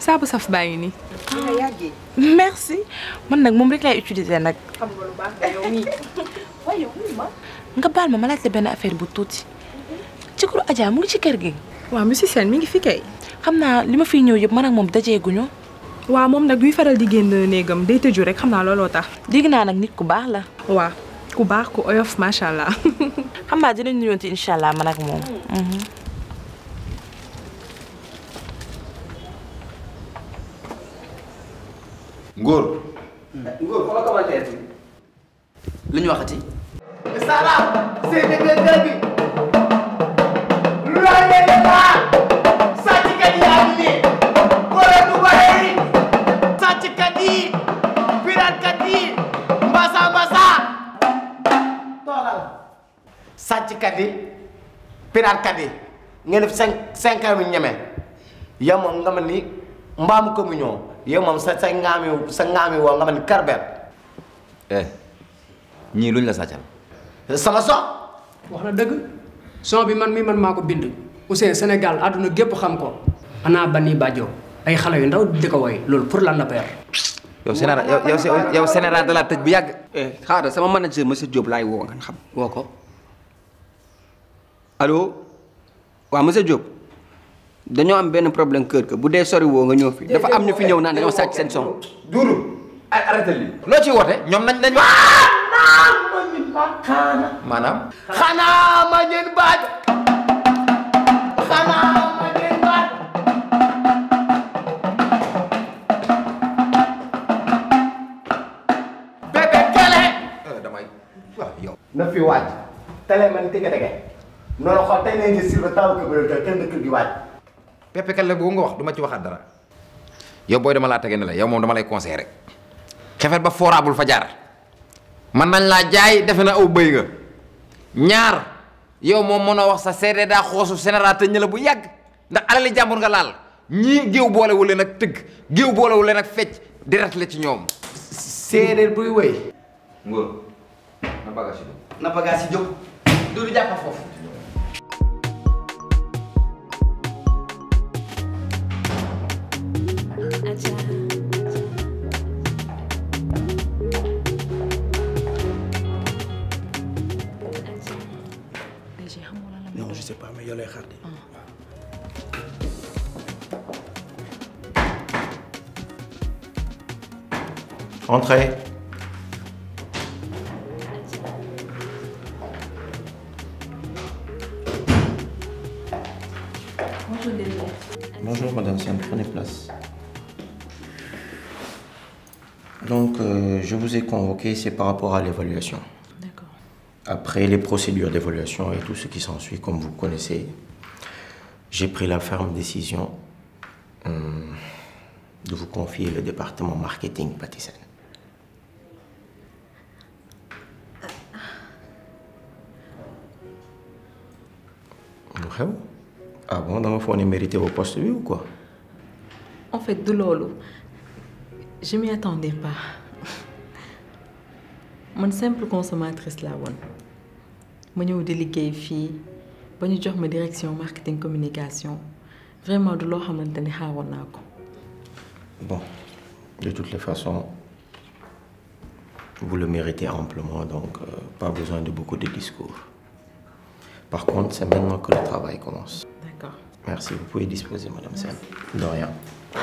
saabu saf baa ngi nii. merci man nag moom rek laay utiliser nag. xam nga lu baax nga yow mii. waaye yow ma. nga baal ma ma laajte benn affaire bu tuuti ci kuru Adja mu ngi ci kër gi. waaw monsieur Sène mi ngi fi kay. xam naa li ma fiy ñëw yëpp man ak moom dajeeguñu. waaw moom nag duy faral di génn néegam day tëju rek xam naa looloo tax. dégg naa nag nit ku baax la. waaw ku baax ku oyof macha allah. xam naa dinañ nuyoonte incha allah man ak moom. Ngóor. Ngóor fa la commentaire bi. lu ñu waxati. Sara seen dëgg bi lu la leen laa sàcckat yaa ngi nii wala du bëri sàcckat yi piraatkat yi mbasa mbasa toogal sàcckat yi piraatkat yi ngeen def cinq cinq ans yu ñeme yow moom nga ma ni mbaamu communion yow moom sa sa ngaami sa ngaami woo nga ma ni karbet eh ñii luñ la sàccal. sama so wax na dëgg son bi man mi man maa ko bind Ousseyn Sénégal àdduna gépp xam ko ana bani bàjjo ay xale yu ndaw di ko woy loolu pour lan la père yow général yow yow yow général de la tëj bu yàgg. eh xaaral sama manager monsieur Diop laay woo nga xam woo ko allo waaw monsieur Diop dañoo am benn problème kër ga bu dee sori woo nga ñëw fi dafa am ñu fi ñëw naan dañoo sàcc seen son Duudu ay arrêté lii. loo ciy woote ñoom nañ nañ. maanaam. xanaa ma ngeen baaj xanaa ma ngeen baaj bébé kele damay waaw yow. na fi waaj tele man tege tege noonu xool tey nañ gis sur le temps que bu dee kenn dëkk gi waaj Pepe Kelle boobu nga wax du ma ci waxaat dara. yow booy dama laa tege ne la yow moom dama lay conseillé rek. xefet ba foorabul fa jaar. man nañ laa jaay defe na aw bëy nga. ñaar yow moom mën a wax sa seede daa xoosu général te ñëla bu yàgg ndax alali jàmbur nga laal ñii géew boolewu leen ak tëgg géew boolewu leen ak fecc deret la ci ñoom. séeréer buy wëy Ngor na bagage yi. na bagage yi jóg du du jàpp foofu non je sais pas mais yow lay xaar de Entrez. Bonjour Madame Siam, prenez place. Donc, euh, je vous ai convoqué, c'est par rapport à l'évaluation. D'accord. Après les procédures d'évaluation et tout ce qui s'ensuit, comme vous connaissez, j'ai pris la ferme décision hum, de vous confier le département marketing Patisen. lu xew ah bon dama foog ne mérité au poste bi ou quoi En fait, de lolo, je m'y attendais pas. Mon simple consommatrice là woon ma ñëw di liggéey fii ba ñu jox ma direction marketing communication vraiment du loo xamante ni xaaroon naa ko. Bon, de toutes les façons, vous le méritez amplement, donc euh, pas besoin de beaucoup de discours. Par contre, c'est maintenant que le travail commence. D'accord. Merci, vous pouvez disposer, Madame Sen. De rien.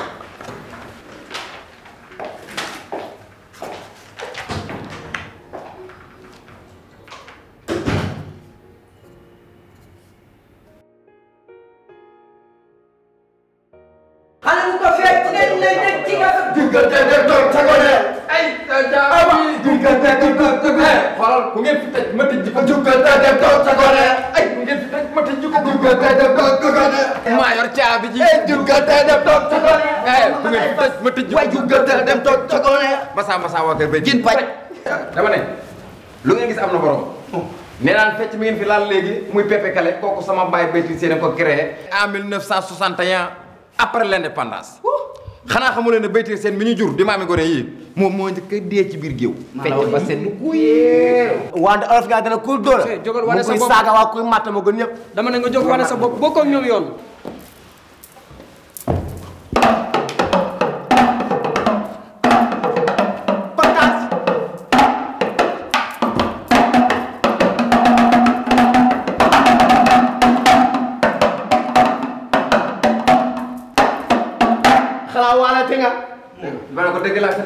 xale bu ko fekk ne ne ne ci nga diggante de toog sa gone ay jaabi diggante de toog sa gone xoolal ku ngeen fi tëj ma tëj ko diggante de toog sa gone ay ku ngeen fi tëj ma tëj ko diggante de toog sa gone maa yor caabi ji diggante de toog sa gone ay ku ngeen fi tëj ma tëj ko diggante de toog sa gone Massa Massa waa kër bay gin paj dama ne lu ngeen gis am na borom nee naan fecc mi ngeen fi laal léegi muy Pepe Kale kooku sama baay Béyti Séné ko créé en 1961 après l'indépendance xanaa xamu leen ne Béyti Séné mi ñu jur di maami gone yii moom moo njëkk a dee ci biir géew fecc ba seen lu kuyee wante olof gaa dana kuy dóora Sey, jógal wane mu sa kuy bopp. saaga waa kuy matt ma gën ñëpp dama ne nga jóg wane sa bopp bokkoo ak ñoom yoon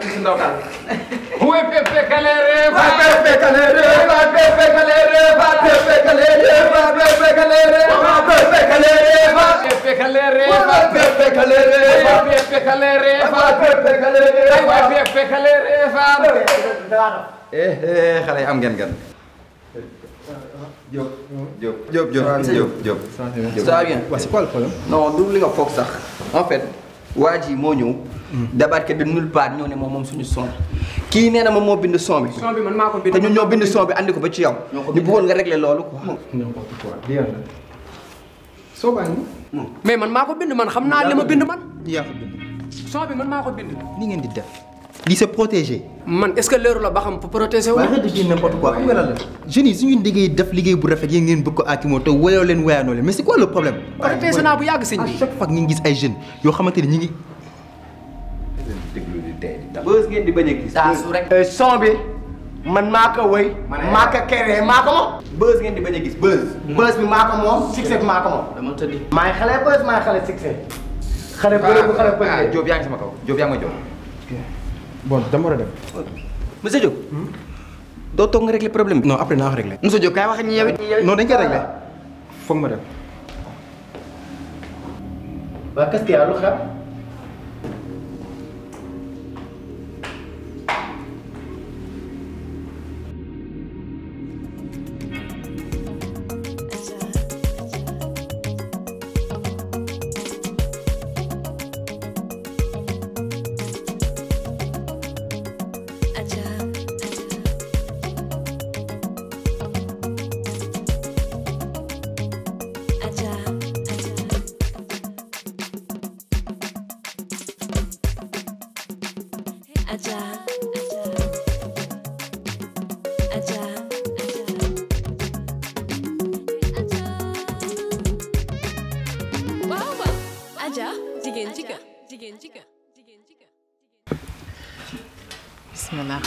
ci si ndaw daal. Uy, pepe calere, va pepe calere, va pepe calere, va pepe calere, va pepe calere, va pepe calere, va pepe calere, va pepe calere, va pepe calere, va pepe calere, va pepe calere, va. eh eh xale yi am ngeen gan. Diop Diop Diop Diop Diop Diop. ça va bien Ouais, c'est quoi le problème non du li nga foog sax en fait waa ji moo ñëw débarqué de nulle part ñëw ne moom moom suñu son kii nee na moom moo bind son bi son bi man maa ko bind te ñun ñoo bind son bi andi ko ba ci yow ñu bëggoon nga régler loolu quoi N'importe quoi. Lii lan la. Soo baa ngi. mais man maa ko bind man xam naa li ma bind man yaa ko bind. son bi man maa ko bind Li ngeen di def. Lii c'est protégé. man est-ce que leeru la ba xam pour protéger wu waaye arrête de dire n'importe quoi xam nga lan la. jeunes yi suñu liggéey def liggéey bu rafet yéen ngeen bëgg ko aakimoo te woyoo leen woyaanoo leen mais c'est quoi le problème. protéger naa bu yàgg sëñ à bi chaque fois que ñu ngi gis ay jeunes yoo xamante ni ñu ngi. bës ngeen di bañ a gis saa su rek. son bi man maa ko wëy. maa ko keree maa ko moom. bës ngeen di bañ a gis bës bës bi maa ko moom succès bi maa ko moom. dama tëddi maay xale bës maay xale succès. xale bëre bu xale ah bëre. Diop yaa ngi sama kaw Diop yaa ngi ma jox. bon dama war a dem. monsieur Diop doo toog nga régler problème bi non après naa ko réglé. monsieur Diop kaay wax ak ñi yow it non dañ koy réglé. foog ma dem. waa qu'est-ce qu'il y a lu xew. waaw waaw Adja jigéen ci kër jigéen ci kër jigéen ci kër bismillah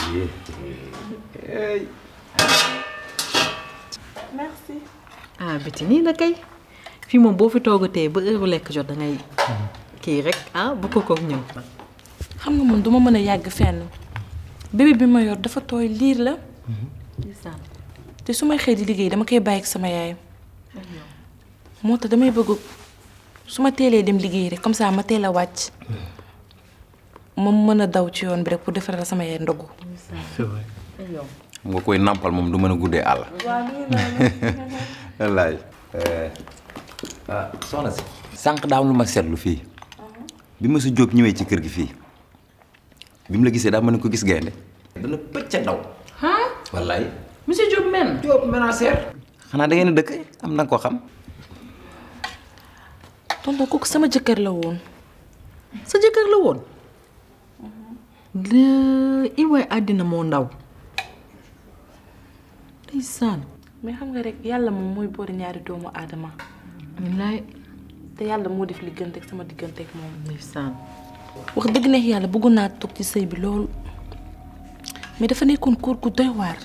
merci. ah biti nii la kay fii moom boo fi toogatee ba heure lekk jot da ngay kii rek ah bu ko koog ñëw. xam nga man duma mën a yàgg fenn bébé bi ma yor dafa tooy liir la te su may xëy di liggéey dama koy bàyyi ak sama yaay moo tax damay bëgg su ma teelee dem liggéey rek comme ça ma teel a wàcc ma mën a daw ci yoon bi rek pour defaral sama yaay ndogu xam nga koy nampal moom du mën a guddee àll. wallaay. ah soxna si. sànq daa am lu ma seetlu fii bi ma sa Diop ñëwee ci kër gi fii bi mu la gisee daa mën ko gis gaynde dana pëcc daw. wallaay. monsieur Diop men Diop ménagère. xanaa da ngeen a dëkk am na ko xam. tonton kooku sama jëkkër la woon sa jëkkër la woon. la i waay àddina moo ndaw. ndeysaan. mais xam nga rek yàlla moom mooy boori ñaari doomu aadama wallaay te yàlla moo def li gënte ak sama diggante ak moom ndeysaan. wax dëgg neex yàlla bëggoon naa toog ci sëy bi loolu mais dafa nekkoon kóor gu doy waar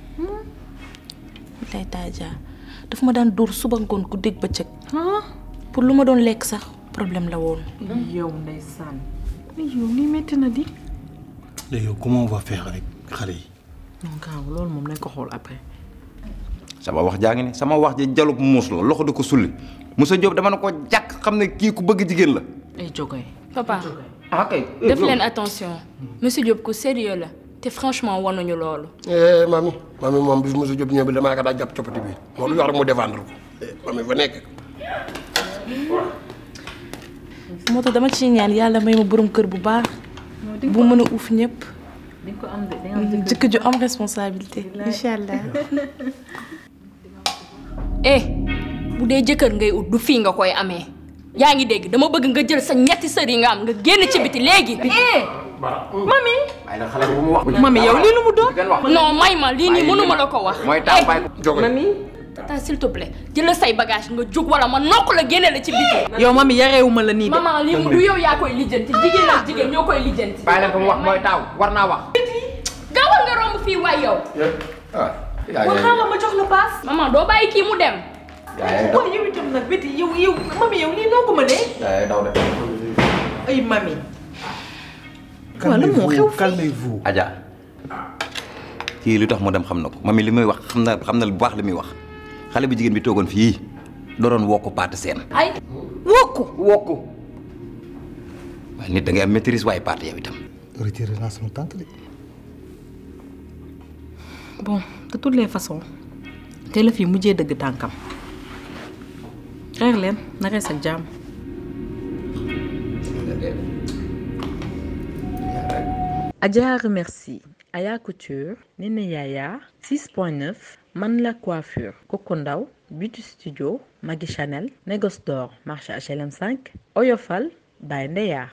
lay taaja dafa ma daan dóor suba ngoon ku dégg bëccëg pour lu ma doon lekk sax problème la woon yow ndeysaan. yow lii metti na di. léegi yow comment on va faire avec xale yi. non grave loolu moom nañ ko xool après. sama wax jaa ngi ne sama wax ji jalub muus la loxo di ko sulli Moussa Diop dama ne ko jàkk xam ne kii ku bëgg jigéen la. ay jogoy. papa ah kay. def leen attention monsieur Diop ku sérieux la te franchement wanuñu loolu eh mami mami moom bis Moussa Diop ñëw bi damaa ko daa jàpp coppati bi moo lu wax rek mu défendre ko Eh, mami fa nekk moo tax dama ciy ñaan yàlla may ma borom kër bu baax bu mën a uuf ñëpp di nga ko am de di nga am jëkkër. jëkkër ju am responsabilité incha allah eh bu dee jëkkër ngay ut du fii nga koy amee yaa ngi dégg dama bëgg nga jël sa ñetti sër yi nga am nga génn ci biti léegi mami. waaye nag xale bu mu wax. mami yow lii lu mu doon. non may ma lii nii mënuma la ko wax mooy taal bàyyi ko. mami. tata s'il te plaît jëlal say bagage nga jóg wala ma nokk la génne la ci biti yow mami yareewuma la nii de. maman lii du yow yaa koy lijjanti jigéen ak jigéen ñoo koy lijjanti bàyyi leen ko mu wax mooy taaw war naa wax. gaawal nga romb fii waay yow ah. yaa kon ngi xaaral ma jox la paas. maman doo bàyyi kii mu dem yaa ngi daw waaye yow itam nag biti yow yow mami yow lii noo ko mënee. yaa ngi daw de. ay mami. Calmez-vous, calmez-vous. Adja kii lu tax mu dem xam na ko mami li muy wax xam na xam na bu baax li muy wax xale bu jigéen bi toogoon fii dooroon wokku paate seen ay wokku wokku waaye nit da ngay am maîtrise waaye paate yow itam Retirez naa sama tante de. bon de toutes les façons te la fi mujjee dëgg tànkam xeex leen na rees ak jàmm Adja remercie Aya Couture Nene Yaya 6.9 Man la coiffure Coco Ndaw Beauty Studio Maggie Chanel Négoce d'or marché HLM 5 Oyofal Baye Ndeya